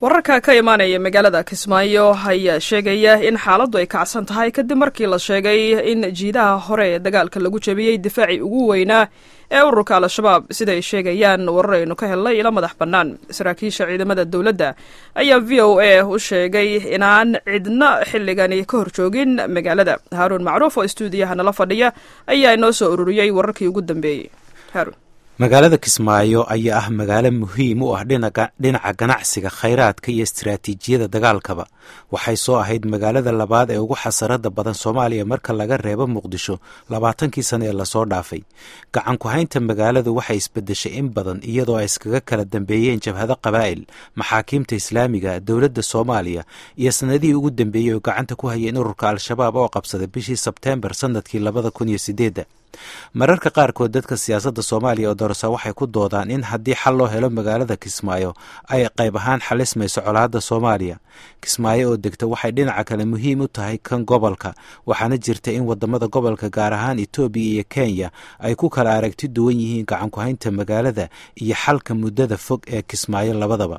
wararka ka imaanaya magaalada kismaayo ayaa sheegaya in xaaladdu ay kacsan tahay kadib markii la sheegay in jiidaha hore ee dagaalka lagu jebiyey difaacii ugu weynaa ee ururka al-shabaab sida ay sheegayaan warar aynu ka helnay ila madax bannaan saraakiisha ciidamada dowladda ayaa v o a u sheegay inaan cidna xilligani ka horjoogin magaalada haaruun macruuf oo istuudiyaha nala fadhiya ayaa inoo soo ururiyey wararkii ugu dambeeyey haaruun magaalada kismaayo ayaa ah magaalo muhiim u ah dhinaca ganacsiga khayraadka iyo istaraatiijiyada dagaalkaba waxay soo ahayd magaalada labaad ee ugu xasarada badan soomaaliya marka laga reebo muqdisho labaatankii sano ee lasoo dhaafay gacan ku-haynta magaaladu waxay isbedeshay in badan iyadoo ay iskaga kala dambeeyeen jabhado qabaa'il maxaakiimta islaamiga dowladda soomaaliya iyo sanadihii ugu dambeeyey oo gacanta ku hayeen ururka al-shabaab oo qabsaday bishii sebteembar sanadkii labada kun iyo sideedda mararka qaarkood dadka siyaasadda soomaaliya oo dorasa waxay ku doodaan in haddii xal loo helo magaalada kismaayo ay qayb ahaan xalismayso colaadda soomaaliya kismaayo oo degta waxay dhinaca kale muhiim u tahay kan gobolka waxaana jirta in wadamada gobolka gaar ahaan etoobiya iyo kenya ay ku kala aragti duwan yihiin gacan ku-haynta magaalada iyo xalka muddada fog ee kismaayo labadaba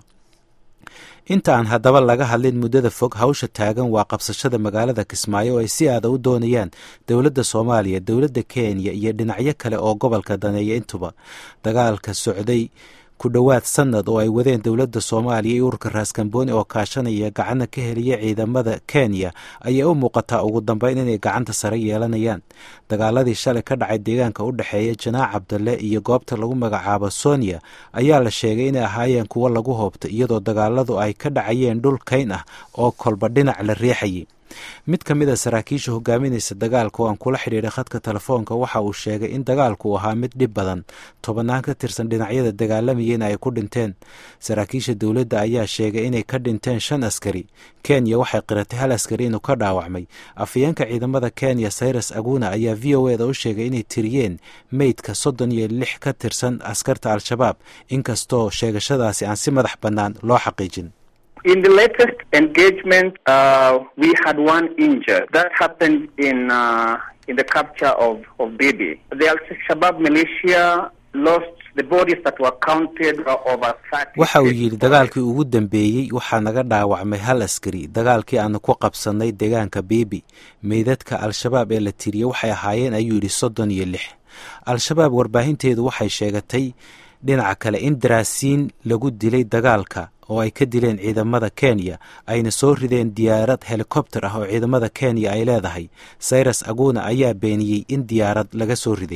inta aan haddaba laga hadlin muddada fog hawsha taagan waa qabsashada magaalada kismaayo oo ay si aada u doonayaan dowladda soomaaliya dowladda kenya iyo dhinacyo kale oo gobolka daneeya intuba dagaalka socday ku dhowaad sanad oo ay wadeen dowladda soomaaliya iyo ururka raaskambooni oo kaashanaya gacana ka heliya ciidamada kenya ayaa u muuqataa ugu dambeyn inay gacanta sare yeelanayaan dagaaladii shalay ka dhacay deegaanka u dhexeeya janaac cabdalle iyo goobta lagu magacaabo sonia ayaa la sheegay inay ahaayeen kuwo lagu hoobta iyadoo dagaaladu ay ka dhacayeen dhul kayn ah oo kolba dhinac la riixayay mid ka mid a saraakiisha hogaaminaysa dagaalka oo aan kula xidhiidhay khadka telefoonka waxa uu sheegay in dagaalku uu ahaa mid dhib badan tobannaan ka tirsan dhinacyada dagaalamayeen ay ku dhinteen saraakiisha dowladda ayaa sheegay inay ka dhinteen shan askari kenya waxay qiratay hal askari inuu ka dhaawacmay afhayeenka ciidamada kenya cyrus aguna ayaa v o eda u sheegay inay tiriyeen meydka soddon iyo lix ka tirsan askarta al-shabaab inkastoo sheegashadaasi aan si madax bannaan loo xaqiijin In the latest engagement, uh, we had one injured. That happened in uh, in the capture of of Bibi. The Al Shabaab militia lost the bodies that were counted over thirty. waxa uu yidhi dagaalkii ugu dambeeyey waxaa naga dhaawacmay hal askari dagaalkii aanu ku qabsannay deegaanka biibi meydadka al-shabaab ee la tiriyey waxay ahaayeen ayuu yidhi soddon iyo lix al-shabaab warbaahinteedu waxay sheegatay dhinaca kale in daraasiin lagu dilay dagaalka oo ay ka dileen ciidamada kenya ayna soo rideen diyaarad helikobter ah oo ciidamada kenya ay leedahay cyrus aguna ayaa beeniyey in diyaarad laga soo riday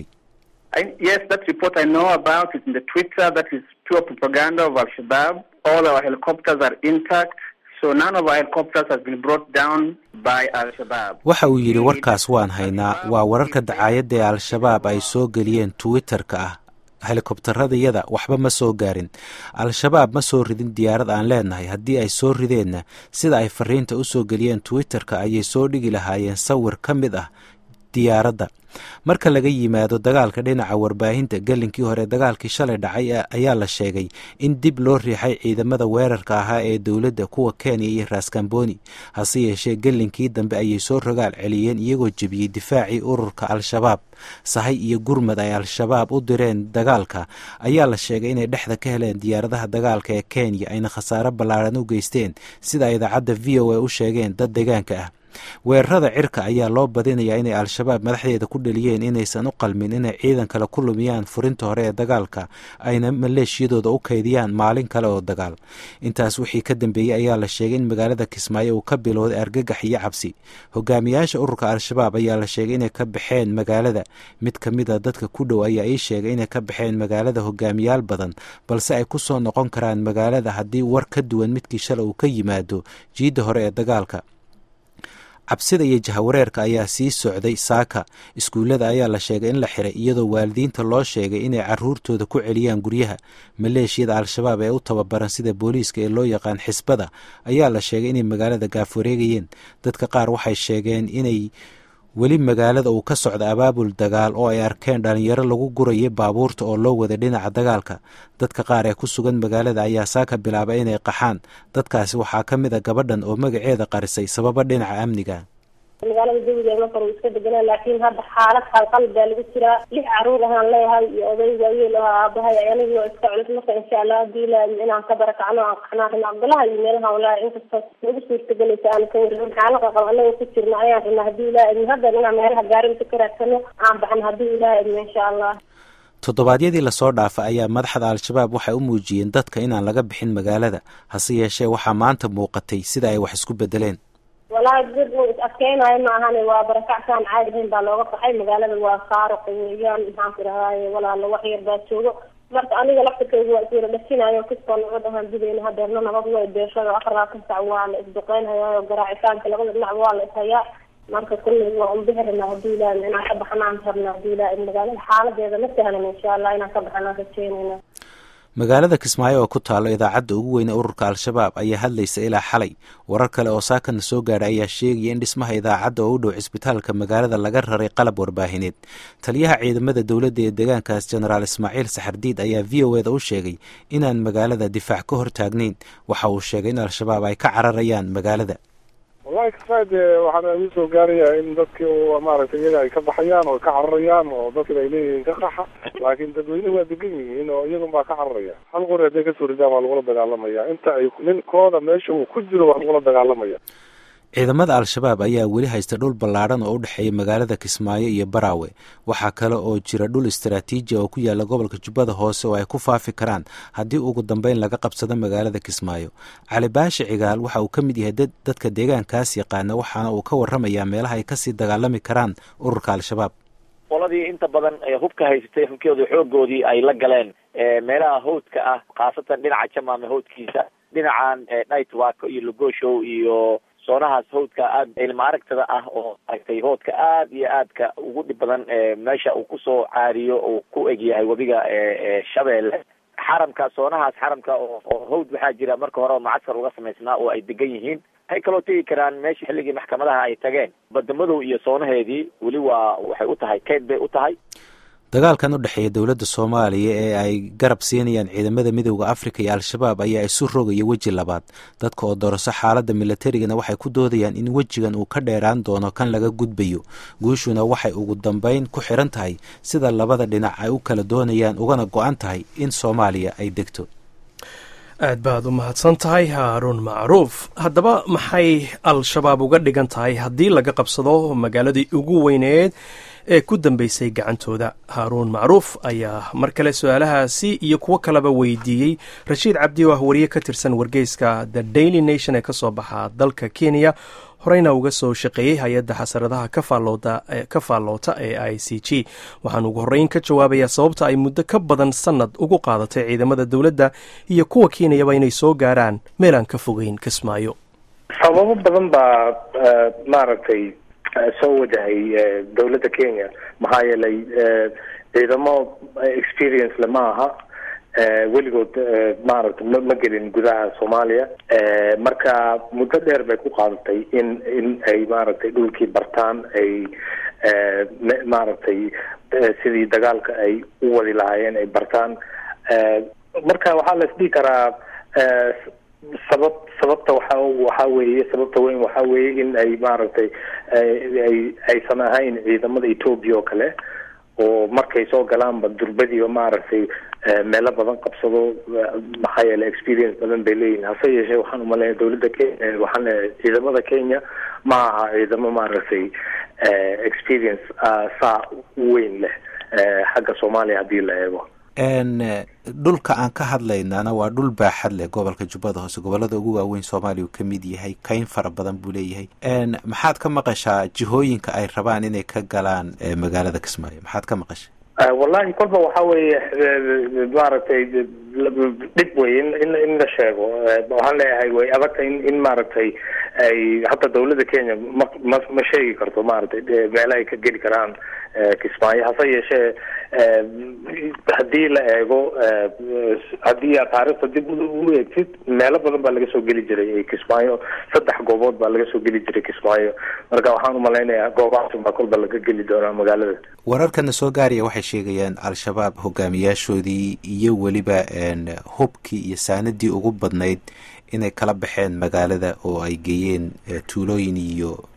Yes, that report I know about is in the Twitter. That is pure propaganda of Al Shabaab. All our helicopters are intact. So none of our helicopters has been brought down by Al Shabaab. waxa uu yidhi warkaas waan haynaa waa wararka dacaayadda ee al-shabaab ay soo geliyeen twitterka ah helikobtaradayada waxba ma soo gaarin al-shabaab ma soo ridin diyaarad aan leenahay haddii ay soo rideenna sida ay fariinta u soo geliyeen twitterka ayay soo dhigi lahaayeen sawir ka mid ah diyaaradda marka laga yimaado dagaalka dhinaca warbaahinta gelinkii hore dagaalkii shalay dhacay ayaa la sheegay in dib loo riixay ciidamada weerarka ahaa ee dowladda kuwa kenya iyo raaskambooni hase yeeshee gelinkii dambe ayay soo rogaal celiyeen iyagoo jebiyey difaacii ururka al-shabaab sahay iyo gurmad ay al-shabaab u direen dagaalka ayaa la sheegay inay dhexda ka heleen diyaaradaha dagaalka ee kenya ayna khasaaro ballaaran u geysteen sida idaacadda v o a u sheegeen dad deegaanka ah weerarada cirka ayaa loo badinayaa inay al-shabaab madaxdeeda ku dheliyeen inaysan u qalmin inay ciidan kale ku lumiyaan furinta hore ee dagaalka ayna maleeshiyadooda u kaydiyaan maalin kale oo dagaal intaas wixii ka dambeeyey ayaa la sheegay in magaalada kismaayo uu ka bilowday argagax iyo cabsi hogaamiyaasha ururka al-shabaab ayaa la sheegay inay ka baxeen magaalada mid ka mid a dadka ku dhow ayaa ii sheegay inay ka baxeen magaalada hogaamiyaal badan balse ay ku soo noqon karaan magaalada haddii war ka duwan midkii shalay uu ka yimaado jiidda hore ee dagaalka cabsida iyo jahawareerka ayaa sii socday saaka iskuullada ayaa la sheegay in la xiray iyadoo waalidiinta loo sheegay inay caruurtooda ku celiyaan guryaha maleeshiyada al-shabaab ee u tababaran sida booliiska ee loo yaqaan xisbada ayaa la sheegay inay magaalada gaafwareegayeen dadka qaar waxay sheegeen inay weli magaalada uu ka socda abaabul dagaal oo ay arkeen dhalinyaro lagu guraya baabuurta oo loo wada dhinaca dagaalka dadka qaar ee ku sugan magaalada ayaa saaka bilaabay inay qaxaan dadkaasi waxaa ka mid a gabadhan oo magaceeda qarisay sababo dhinaca amniga magaalada jawigeeda marka uu iska deganaa laakiin hadda xaalad qalqal baa lagu jiraa lix caruur ahaan leeyahay iyo oday waayeel oo aabahay anigii oo iska culus marka insha allah hadii la inaan ka barakacno aan qaxnaa rabna abdulaha iyo meelaha walaahi inkastoo nagu suurtagelaysa aan ka warin xaalad qalqal anaga ku jirna ayaan rabnaa hadii ilaah idmo hadda inaan meelaha gaarinta ka raadsano aan baxno hadii ilaah idmo insha allah toddobaadyadii lasoo dhaafa ayaa madaxda al-shabaab waxay u muujiyeen dadka inaan laga bixin magaalada hase yeeshee waxaa maanta muuqatay sida ay wax isku bedeleen walahi dad uu is adkeynayo ma ahane waa barakacsan caadi ahayn baa looga baxay magaalada waa saaro weeyaan maxaan ku idhahdaye walaalo wax yar baa joogo marka aniga laftirkeyga waa iswada dhasinayo kastoo nabad ahaan dilayna hadeerna nabad way beeshada afar labaatan sac waa la isduqeynhayaa garaacitaanka labada dhinac waa la ishayaa marka kulley waa unbixi rabnaa hadii ilaah inaan ka baxnaan rabna hadii ilaah magaalada xaaladeeda ma sahlan insha allah inaan ka baxnaan rajeynayna magaalada kismaayo oo ku taalo idaacadda ugu weyne ururka al-shabaab ayaa hadlaysa ilaa xalay warar kale oo saakana soo gaadha ayaa sheegaya in dhismaha idaacadda oo u dhow cisbitaalka magaalada laga raray qalab warbaahineed taliyaha ciidamada dowladda ee deegaankaas jenaraal ismaaciil saxardiid ayaa v o eda u sheegay inaan magaalada difaac ka hor taagnayn waxa uu sheegay in al-shabaab ay ka cararayaan magaalada wallahi kasmaa dee waxaan igu soo gaarayaa in dadkii maaragtay iyaga ay ka baxayaan oo ka cararayaan oo dadkina ay leeyihiin ka qaxa laakiin dadweynuhu waa degan yihiin oo iyagun baa ka cararaya hal qori hadday kasoo ridaan waa lagula dagaalamaya inta ay ninkooda meesha uu ku jiro waa lagula dagaalamaya ciidamada al-shabaab ayaa weli haysta dhul ballaadhan oo u dhexeeya magaalada kismaayo iyo baraawe waxaa kale oo jira dhul istaraatiiji oo ku yaala gobolka jubbada hoose oo ay ku faafi karaan haddii ugu dambeyn laga qabsado magaalada kismaayo cali baashi cigaal waxa uu ka mid yahay dadka deegaankaas yaqaana waxaana uu ka warramayaa meelaha ay kasii dagaalami karaan ururka al-shabaab qoladii inta badan hubka haysatay hubkeedu xoogoodii ay la galeen meelaha hawdka ah khaasatan dhinaca jamaame hawdkiisa dhinacan nightwako iyo logoshow iyo soonahaas hawdka aad ilma aragtada ah oo aragtay hoodka aad iyo aadka ugu dhib badan meesha uu kusoo caariyo uu ku egyahay webiga shabeelle xaramka soonahaas xaramka oo hawd waxaa jira marka hore oo macskar uga samaysnaa oo ay degan yihiin waxay kaloo tegi karaan meesha xilligii maxkamadaha ay tageen badamadow iyo soonaheedii weli waa waxay u tahay keyd bay u tahay dagaalkan u dhexeeya dowladda soomaaliya ee ay garab siinayaan ciidamada midooda afrika iyo al-shabaab ayaa isu rogaya weji labaad dadka oo doroso xaaladda milatarigana waxay ku doodayaan in wejigan uu ka dheeraan doono kan laga gudbayo guushuna waxay ugu dambeyn ku xiran tahay sida labada dhinac ay u kala doonayaan ugana go-an tahay in soomaaliya ay degto aad baad u mahadsan tahay haaruun macruuf haddaba maxay al-shabaab uga dhigan tahay haddii laga qabsado magaaladii ugu weyneed ee ku dambeysay gacantooda haaruun macruuf ayaa mar kale su-aalahaasi iyo kuwo kaleba weydiiyey rashiid cabdi oo ah wariye ka tirsan wargeyska the daily nation ee kasoo baxa dalka kenya horeyna uga soo shaqeeyey hay-adda xasaradaha ka faalloota ee i c g waxaan ugu horreyn ka jawaabayaa sababta ay muddo ka badan sannad ugu qaadatay ciidamada dowladda iyo kuwa keenayaba inay soo gaaraan meel aan ka fogeyn kismaayo sababo badan baa maaragtay soo wajahay dowladda kenya maxaa yeelay ciidamo experience le ma aha weligood maaragtay ma ma gelin gudaha soomaaliya marka muddo dheer bay ku qaadatay in in ay maaragtay dhulkii bartaan ay maaragtay sidii dagaalka ay u wadi lahaayeen ay bartaan marka waxaa la isdhihi karaa sabab sababta waxa waxaa weeye sababta weyn waxaa weeye in ay maaragtay ay aysan ahayn ciidamada ethoobia oo kale oo markay soo galaanba durbadiiba maaragtay meelo badan qabsado maxaa yeele experience badan bay leeyihin hase yeeshee waxaan umaleeya dowladda kenya waxaan leeyahay ciidamada kenya ma aha ciidamo maaragtay experience saa weyn leh xagga soomaaliya haddii la eego dhulka aan ka hadlaynana waa dhul baaxad leh gobolka jubbada hoose gobolada ugu waaweyn soomaaliya uu ka mid yahay kayn fara badan buu leeyahay maxaad ka maqashaa jihooyinka ay rabaan inay ka galaan magaalada kismaayo maxaad ka maqasha wallahi kolba waxa weeye maaragtay dhib wey in in in la sheego waxaan leeyahay way adagta in in maaragtay ay hadda dawladda kenya ma ma ma sheegi karto maaragtay meela ay ka geli karaan kismaayo hase yeeshee haddii la eego haddii aad taariikhda dib u eegtid meelo badan baa laga soo geli jiray kismaayo saddex goobood baa laga soo geli jiray kismaayo marka waxaan umalaynayaa goobahaas baa kolba laga geli doonaa magaalada wararkana soo gaaraya waxay sheegayaan al-shabaab hogaamiyaashoodii iyo weliba hubkii iyo saanadii ugu badnayd inay kala baxeen magaalada oo ay geeyeen tuulooyin iyo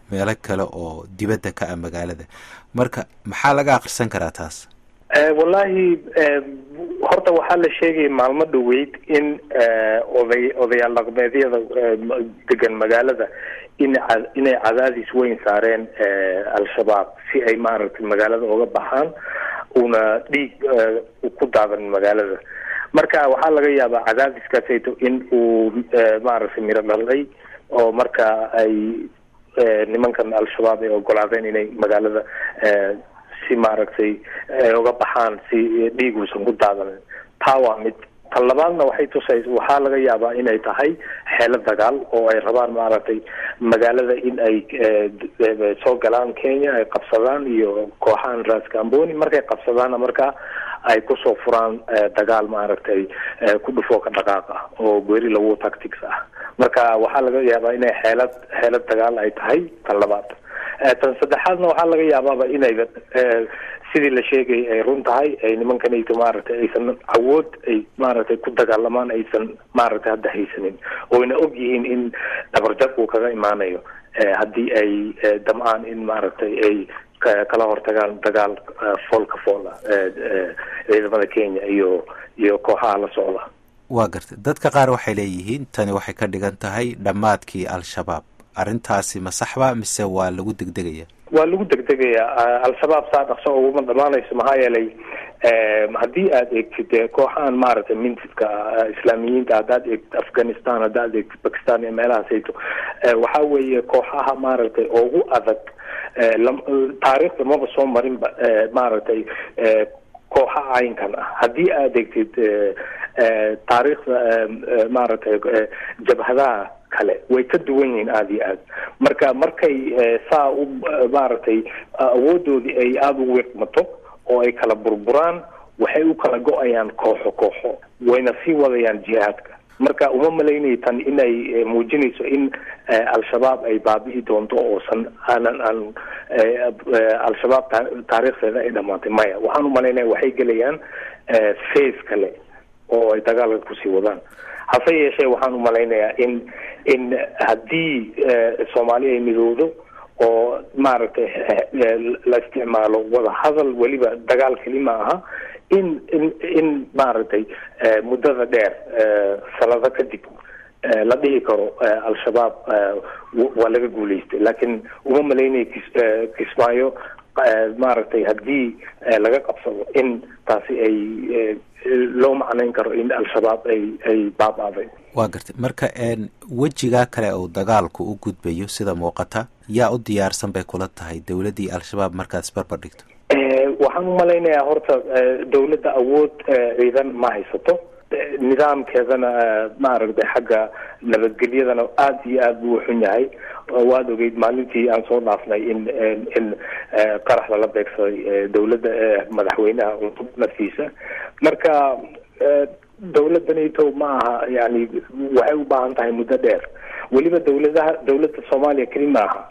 meelo kale oo dibadda ka ah magaalada marka maxaa laga akhrisan karaa taas wallahi horta waxaa la sheegaya maalmo dhaweyd in oday odayaal dhaqmeedyada degan magaalada in inay cadaadis weyn saareen al-shabaab si ay maaragtay magaalada uga baxaan una dhiig ku daadan magaalada marka waxaa laga yaabaa cadaadiskaasayto in uu maaragtay miro dhalay oo marka ay nimankan al-shabaab ay ogolaadeen inay magaalada si maaragtay uga baxaan si dhiig uusan ku daadanin taa waa mid tan labaadna waxay tusay waxaa laga yaabaa inay tahay xeelo dagaal oo ay rabaan maaragtay magaalada in ay soo galaan kenya ay qabsadaan iyo kooxahan raskamboni markay qabsadaanna markaa ay kusoo furaan dagaal maaragtay ku dhufoo ka dhaqaaq ah oo guerilla war tactics ah marka waxaa laga yaabaa inay xeelad xeelad dagaal ay tahay tan labaad tan saddexaadna waxaa laga yaabaaba inayba sidii la sheegay ay run tahay ay nimankanayto maaragtay aysan awood ay maaragtay ku dagaalamaan aysan maaragtay hadda haysanin oyna og yihiin in dhabarjab uu kaga imaanayo haddii ay damcaan in maaragtay ay kala hortagaan dagaal foolka foola ciidamada kenya iyo iyo kooxaha la socda waa gartay dadka qaar waxay leeyihiin tani waxay ka dhigan tahay dhammaadkii al-shabaab arrintaasi ma saxba mise waa lagu degdegaya waa lagu degdegayaa al-shabaab saa dhaqso uguma dhamaanayso maxaa yeelay haddii aada eegtid kooxahan maaragtay mintidka islaamiyiinta haddaad eegtid afghanistan haddaad eegtid bakistan iyo meelahaasayto waxaa weeye kooxaha maaragtay ugu adag taariikhda maba soo marinba maaragtay kooxa caynkan ah haddii aada eegtid taariikhda maaragtay jabhadaha kale way ka duwan yihiin aada iyo aad marka markay saa u maaragtay awoodoodii ay aada u wiiqmato oo ay kala burburaan waxay u kala go-ayaan kooxo kooxo wayna sii wadayaan jihaadka marka uma malaynaya tan inay muujinayso in al-shabaab ay baabi'i doonto oosan aanan aan al-shabaab taariikhdeeda ay dhamaatay maya waxaan u malaynaya waxay gelayaan face kale oo ay dagaalka kusii wadaan hase yeeshee waxaan u malaynayaa in in haddii soomaali ay midowdo oo maaragtay la isticmaalo wada hadal weliba dagaal keli ma aha in in in maaragtay muddada dheer sanado kadib la dhihi karo al-shabaab waa laga guulaystay laakiin uma malaynaya kismaayo maaragtay haddii laga qabsado in taasi ay loo macnayn karo in al-shabaab ay ay baabaaday waa gartay marka wejigaa kale uu dagaalku u gudbayo sida muuqata yaa u diyaarsan bay kula tahay dowladdii al-shabaab markaad isbarbar dhigto waxaan u malaynayaa horta dowladda awood ciidan ma haysato nidaamkeedana maaragtay xagga nabadgelyadana aada iyo aada buu xun yahay waad ogeyd maalintii aan soo dhaafnay in in qarax lala beegsaday dowladda madaxweynaha cusub naftiisa marka dowladdanito ma aha yani waxay u baahan tahay muddo dheer weliba dowladaha dowladda soomaaliya keli ma aha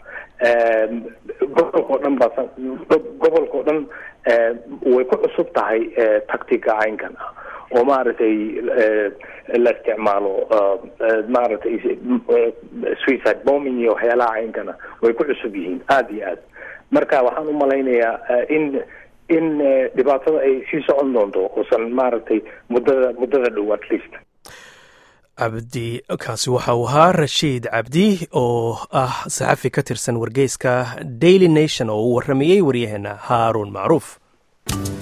gobolka o dhan ba gobolka o dhan way ku cusub tahay tactica caynkan ah oo maaragtay la isticmaalo maaragtay suicide bombing iyo waxyaalaha caynkana way ku cusub yihiin aada iyo aad marka waxaan u malaynayaa in in dhibaatada ay sii socon doonto oosan maaragtay muddada muddada dhow at least cabdi kaasi waxa uu ahaa rashiid cabdi oo ah saxafi ka tirsan wargeyska daily nation oo uu warramayey waryaheena haaruun macruuf